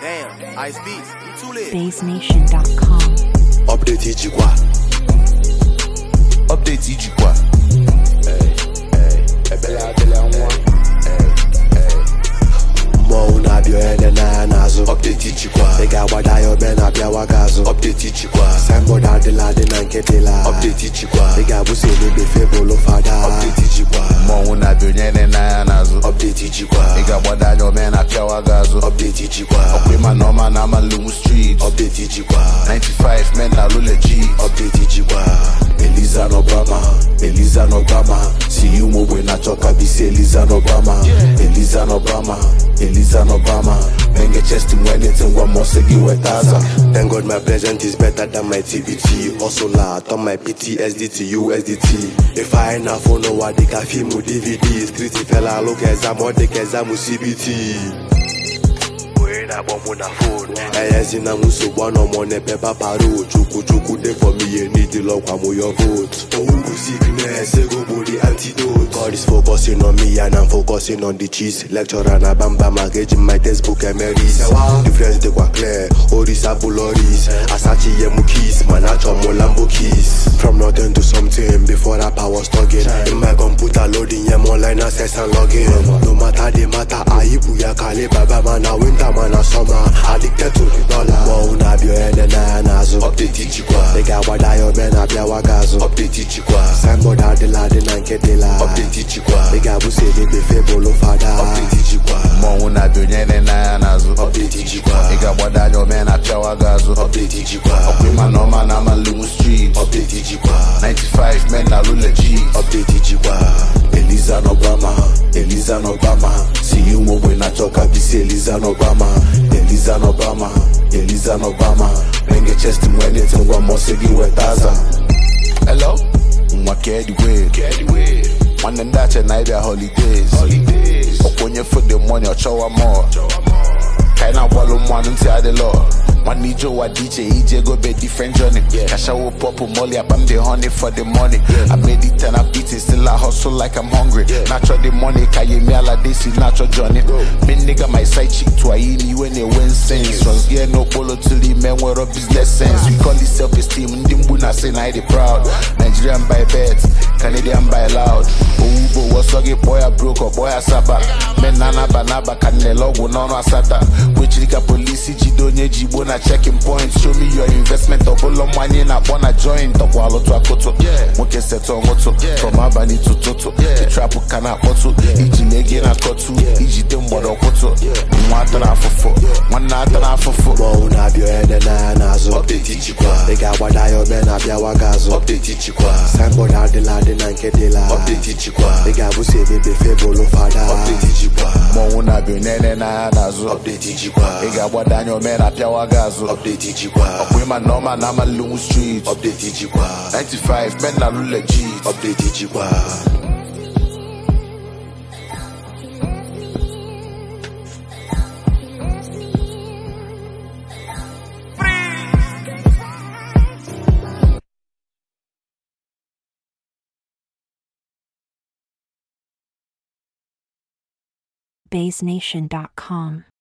Damn, Ice Beats, you too lit. BaseNation.com. Update ijikwa Update ijikwa ebele adịla nwa mmọnwụ na-abịa onye dị n'anya n'azụ Update ijikwa ị ga-agbada ya obe na-abịawa gị azụ Update ijikwa signboard adịla adị na nke dịla Update ijikwa ị ga-abụsi elebe febụlụ fada Update ijikwa mmọnwụ na-abịa onye na n'anya n'azụ Update ijikwa ị ga-agbada anya ome na apịawa gị azụ Update ijikwa ịma na ọma na amalungu street Update ijikwa 95 men na lule G Update ijikwa Eliza n'Obama Eliza n'Obama si ụmụ ogbe na-achọ ka bisi Eliza n'Obama Eliza n'Obama Eliza n'Obama Menge chest m anything gwa m ọsị gị weta aza Thank God my present is better than my TBT Hustler turn my PTSD to USDT If I na phone ụwa dịka fiimu DVD Street fela look exam ọ dịka exam CBT onye na-akpọ mụ na fon enyezina m nsogbu anọ m n'ebe paparo chukwu chukwu dey for me ye need lọkwa m your vote owuwu sickness ego bụ the antidote God is focusing on me and I'm focusing on the cheese lecturer na bamba maka eji my textbook emeris difference dịkwa clear oris abụloris asachi ihe m keys mana achọ m lambo keys from nothing to something before rap I was talking in my computer loading yeah, online access and login no matter the matter anyị bụ ya kale baba mana winter mana summer addicted to the dollar mmọnwụ na-abịa onye dị n'anya n'azụ update ijikwa ị ga-agbada ya obe na-abịawa gị azụ update ijikwa signboard adịla adị na nke dịla update ijikwa ị ga-abụsi elebe febụlụ fada update ijikwa mmọnwụ na-abịa onye na n'anya n'azụ update ijikwa ị ga-agbada anya ome na apịawa gị azụ update ijikwa ịma na ọma na amalungu street update ijikwa 95 men na lule G update ijikwa Eliza n'Obama Eliza n'Obama si ụmụ ogbe na-achọ ka bisi Eliza n'Obama Eliza n'Obama Eliza n'Obama menge chest m anything gwa m ọsị gị weta aza hello nwa kedwe nwanne ndị ache na ịbịa holidays ọkwa onye for the money ọchọwa more ka anyị na-agbalụ mmanụ ntị adịlọ nwanne ije ụwa dị iche ije gobe different journey kashawo pọpụ molly akpam the honey for the money I made it and I'm eating still I hustle like I'm hungry natural the money ka ye mi ala desi natural journey me nigga my side chick to ayi ni iwe na-enwe sense trust gear n'okpolo till ime nwere business sense we call it self esteem ndị mgbu na say na I dey proud Nigerian by bet Canadian by loud owugbo wọsọ gị kpọọ ya broke ọ kpọọ ya saba men na anaba n'aba ka nnele ọgwụ n'ọnụ asata kwechiri ka polisi jide onye ji igbo na checking point show me your investment ọbụla mmanye na-akpọ na joint ọkwa alụtụ akụtụ nwoke setụ ọṅụtụ from abalị tụtụtụ trapụ ka na-akpọtụ iji lege na akọtụ ijide mgbọrọkwụtụ nwa atara afụfụ nwanne atara afụfụ mmọnwụ na-abịa onye dị n'anya n'azụ update ijikwa ị ga-agbada ya obe na-abịawa gị azụ update ijikwa signboard adịla adị na nke dịla update ijikwa ị ga-abụsi ebebe febụlụ fada update ijikwa mmọnwụ na-abịa onene n'anya n'azụ update ijikwa ị ga-agbada anya ome na apịawa gị azụ update ijikwa ọkwa ịma na ọma na amalungu street update ijikwa 95 men na lule G update ijikwa BaseNation.com.